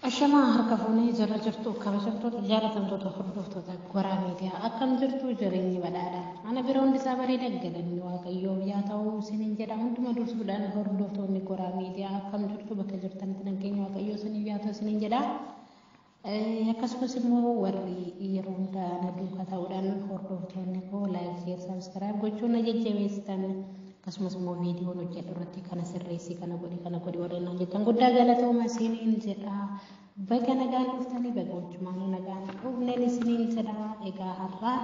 Ashamaa harka fuunee jala jirtu kabajamtoota jaalatamtoota hordoftoota goraa miidiyaa akkam jirtu jireenyi badhaadha. Ana bira hundi isaa bareeda galanni waaqayyoo yaa ta'u isiniin jedha hunduma dursuudhaan hordoftoonni goraa miidiyaa akkam jirtu bakka jirtanitti nageenya waaqayyoo isiniif yaa ta'u isiniin jedha. Akkasumas immoo warri yeroo hundaa na duukaa ta'uudhaan hordoftoonni koo laayik sheer sabiskiraayib gochuun na jajjabeessitan akkasumas immoo viidiyoon hojjedhu irratti kana sirreessi kana godhi kana godhi warreen naan jettan guddaa galatooma isiniin jedha. Baga nagaan dhuftanii baga wajjumaan nagaan dhufneen isiniin jedha. Egaa har'aa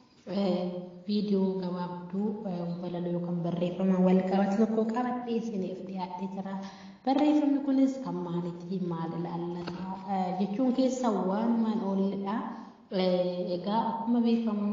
viidiyoo gabaabduu walaloo yookaan barreeffama wal qabatu tokko qabadhee isiniif dhiyaatee jira. Barreeffamni kunis kan maalitti maal ilaallata jechuun keessa waanumaan oolledha. Egaa akkuma beekamu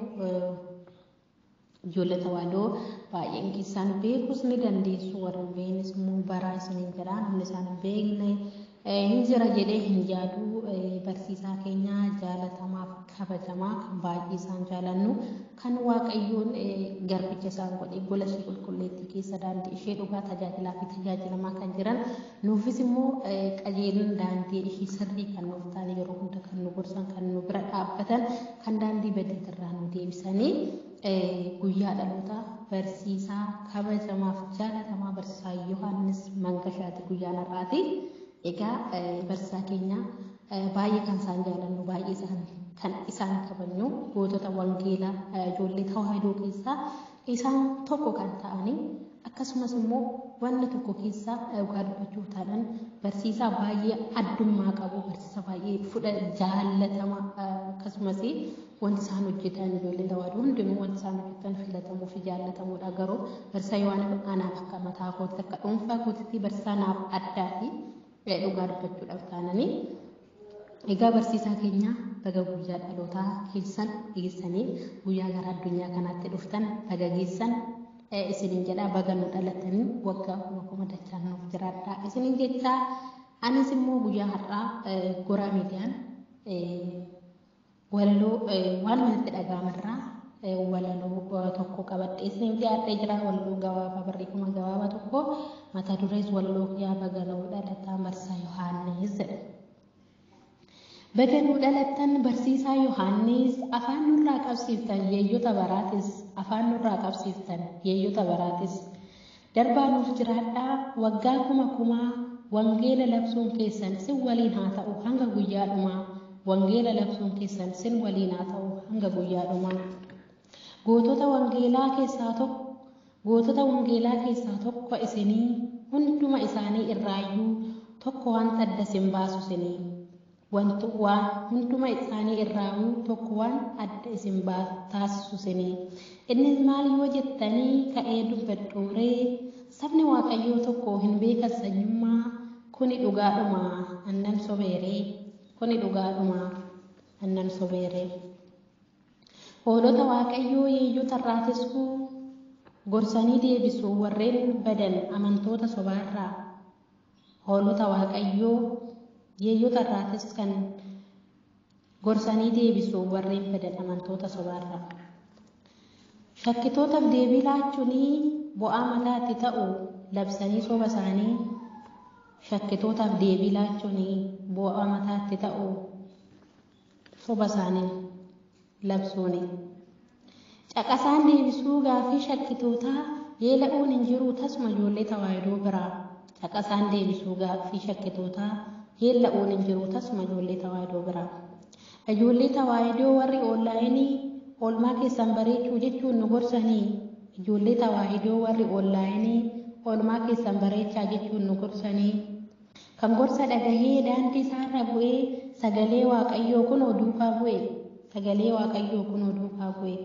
ijoollee tawaadoo baay'een keessaan beekus ni dandeessu warra beeknis immoo baraa isiniin jedha namni isaan hin beekne hin jira jedhee hin yaadu barsiisaa keenya jaalatamaa fi kabajamaa kan baay'ee isaan jaalannu kan waaqayyoon garbicha isaan godhe gola ishee qulqulleettii keessa daandii ishee dhugaa tajaajilaa fi tajaajilamaa kan jiran nuufis immoo qajeelin daandii ishee sirrii kan nuuf ta'an yeroo hunda kan nu gorsan kan nu bira dhaabbatan kan daandii badii nu deebisanii guyyaa dhaloota barsiisaa kabajamaaf jaalatamaa barsiisaa Yohaannis Mangashaati guyyaan har'aati. Egaa barsiisaa keenya baay'ee kan isaan jaalannu baay'ee isaan kan isaan kabajnu gootota wangeelaa ijoollee tawaahidoo keessaa isaan tokko kan ta'anii akkasumas immoo wanna tokko keessaa dhugaa dubbachuuf taadhaan barsiisaa baay'ee addummaa qabu barsiisaa baay'ee fudha jaallatama akkasumas wanti isaan hojjetan ijoollee tawaahidoo hundinuu wanti isaan hojjetan filatamuu fi jaallatamuudha garuu barsiisaa Yohaannis anaaf akka mataa kootti akka dhuunfaa kootitti barsiisaa naaf addaati. dhugaa dubbachuudhaaf taananii egaa barsiisaa keenya baga guyyaa dhalootaa keessan geessanii guyyaa gara addunyaa kanaatti dhuftan baga geessan isiniin jedhaa baga nu dhalatanii waggaa kuma kuma dachaan nuuf jiraadhaa isiniin jechaa anis immoo guyyaa har'aa goraa miidiyaan walaloo waan manatti dhaga'amarraa walaloo tokko qabadhee isiniif dhiyaadhee jira walaloo gabaabaa barreeffama gabaabaa tokko mata durees walaloo yaa baganuu dhalataa barsiisaa Yohaannis jedha. Baganuu dhalattan barsiisaa Yohaannis afaan nurraa qabsiiftan yeeyyota baraatis afaan nurraa qabsiiftan yeeyyota baraatis darbaa nuuf jiraadhaa waggaa kuma kumaa wangeela labsuun keessan sin waliin haa ta'u hanga guyyaa dhumaa wangeela labsuun keessan sin waliin haa ta'u hanga guyyaa dhumaa. gootota wangeelaa keessaa tokko gootota wangeelaa keessaa tokko isinii hunduma isaanii irraayyuu tokko wanta adda isin baasu isinii wantu waan hunduma isaanii irraayyuu tokko waan adda isin taasisu isinii innis maal yoo jettanii ka'ee dubbadhuuree sabni waaqayyoo tokko hin beekan sanyummaa kuni dhugaadhuma annan sobeeree kuni dhugaadhuma annan sobeeree. hoolota waaqayyoo yeeyyota irraatisuu gorsanii deebisu warreen badan amantoota sobaarraa hoolota waaqayyoo yeeyyota irraatis kan gorsanii deebisu warreen badan amantoota sobaarraa. Shakkitootaaf deebii laachuunii bu'aa mataatti ta'u labsanii soba isaanii shakkitootaaf deebii laachuunii bu'aa mataatti ta'u soba isaanii. labsuuni. Caqasaan deebisuu gaafii shakkitootaa yeela'uun hin jiru tasuma ijoollee tawaahidoo biraa. Caqasaan deebisuu gaafii shakkitootaa yeela'uun hin jiru tasuma ijoollee tawaahidoo biraa. Ijoollee tawaahidoo warri oonlaayinii oolmaa keessan bareechuu jechuun nu gorsanii. Ijoollee tawaahidoo warri oonlaayinii oolmaa keessan bareechaa jechuun nu gorsanii. Kan gorsa dhagahee daandii isaarra bu'ee sagalee waaqayyoo kun duukaa bu'e. sagalee waaqayyoo kun duukaa bu'e.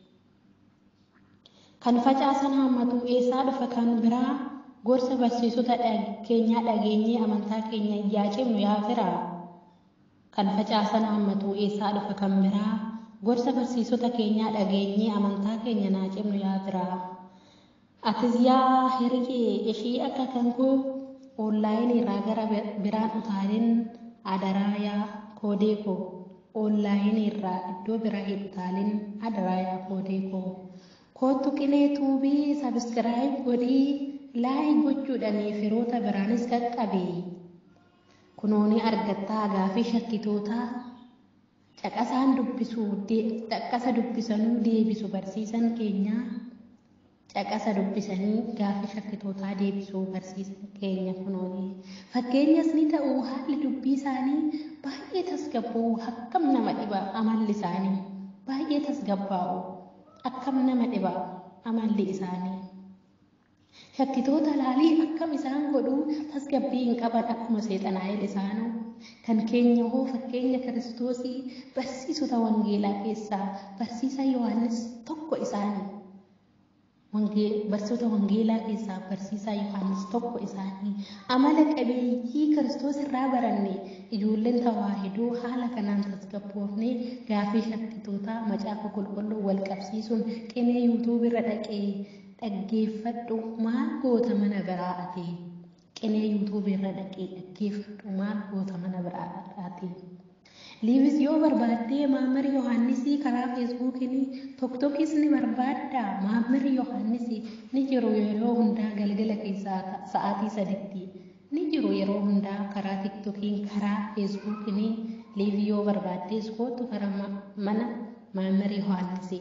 Kan facaasan hammatu eessaa dhufa kan biraa gorsa barsiisota keenyaa dhageenyee amantaa keenya yaa cimnu yaa firaa. Kan facaasan hammatu eessaa dhufa kan biraa gorsa barsiisota keenyaa dhageenyee amantaa keenya naa cimnu yaa firaa. Atis yaa hiriyee ishii akka kan koo oonlaayinii irraa gara biraan utaalin adaraa yaa koodee koo. oonlaayinii irraa iddoo biraa hin utaalin adaraa yaa koodee koo. Kootu qilee tuubii sabiskiraayib godhii laayik gochuudhaan firoota biraanis qaqqabe. kunooni argattaa gaafii shakkitootaa caqasaan dubbisuu caqasa dubbisanuu deebisu barsiisan keenyaa caqasa dubbisanii gaafii shakkitootaa deebisuu barsiisan keenya kunooni fakkeenyas ni ta'u haalli dubbii isaanii baay'ee tasgabbaa'u akkam nama dhiba amalli isaanii baay'ee tasgabbaa'u akkam nama dhiba amalli isaanii. shakkitoota laalii akkam isaan godhuu tasgabbii hin qaban akkuma seexanaa'el isaanuu kan keenya hoo fakkeenya kiristoosii barsiisota wangeelaa keessaa barsiisa yohaannis tokko isaanii barsiisota wangeelaa keessaa barsiisaa yohaannis tokko isaanii amala qabeeyyii kiristoos irraa baranne ijoolleen tawaahidoo haala kanaan tasgabboofnee gaafii shakkitootaa macaafa qulqulluu wal qabsiisuun qinee yuutuub irra dhaqee dhaggeeffadhu maal goota mana biraa ati qinee yuutuub irra dhaqee dhaggeeffadhu maal goota mana biraa ati liivis yoo barbaaddee maammari yohaannisii karaa feesbuukiin tokkokkis ni barbaadda maammari yohaannisii ni jiru yeroo hundaa galgala keessaa sa'aatii saditti ni jiru yeroo hundaa karaa tiktokiin karaa feesbuukiin liivii yoo barbaaddees kootu karaa mana maammari yohaannisii.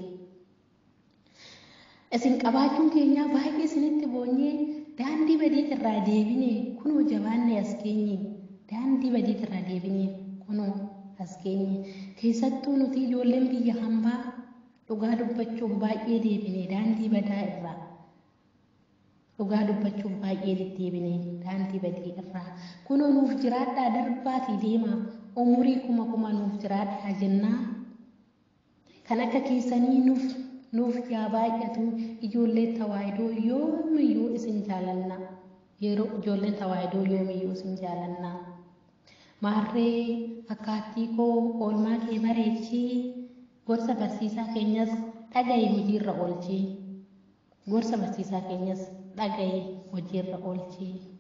isin qabaachuun keenya baay'ee isinitti boonyee daandii badii irraa deebine kunoo jabaanne as keenye daandii badii irraa deebine kunoo as keenye keessattuu nuti ijoolleen biyya hambaa dhugaa dubbachuuf baay'ee deebine daandii badaa irraa dhugaa dubbachuuf baay'ee deddeebine daandii badii irraa kunoo nuuf jiraadhaa darbaatii deema umurii kuma kuma nuuf jiraadhaa jennaa kan akka keessanii nuuf nuuf yaa baay'atu ijoollee tawaahidoo yoomiyyuu isin jaalanna yeroo ijoolleen tawaahidoo yoomiyyuu isin jaalanna maarree fakkaattii koo oolmaa kee bareechii gorsa barsiisaa keenyas dhagaye hojiirra oolchii gorsa barsiisaa keenyas dhagaye hojiirra oolchii.